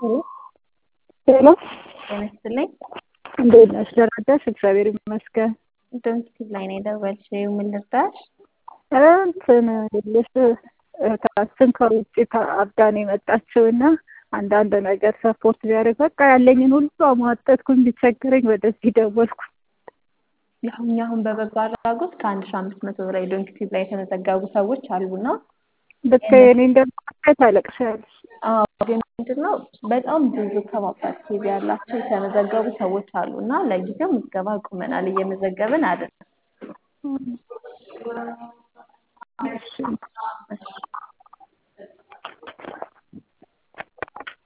ሄሎ ጤና ይስጥልኝ። እንዴት ነሽ? ደህና ነሽ? እግዚአብሔር ይመስገን። ዶንኪቲቭ ላይ ነው የደወልሽው። ምን ልርዳሽ? እንትን ልሽ እህታችን ከውጭ ከአፍጋን የመጣችው እና አንዳንድ ነገር ሰፖርት ቢያደርግ በቃ ያለኝን ሁሉ አሟጠጥኩኝ። ቢቸግረኝ ወደዚህ ደወልኩ። ያው እኛ አሁን በበጎ አድራጎት ከአንድ ሺህ አምስት መቶ በላይ ዶንኪቲቭ ላይ የተመዘገቡ ሰዎች አሉና ብታይ እኔ እንደማለት ታለቅሻለሽ። አዎ ግን ምንድነው በጣም ብዙ ከባባድ ኬዝ ያላቸው የተመዘገቡ ሰዎች አሉ እና ለጊዜው ምዝገባ አቁመናል። እየመዘገብን አይደለም። እሺ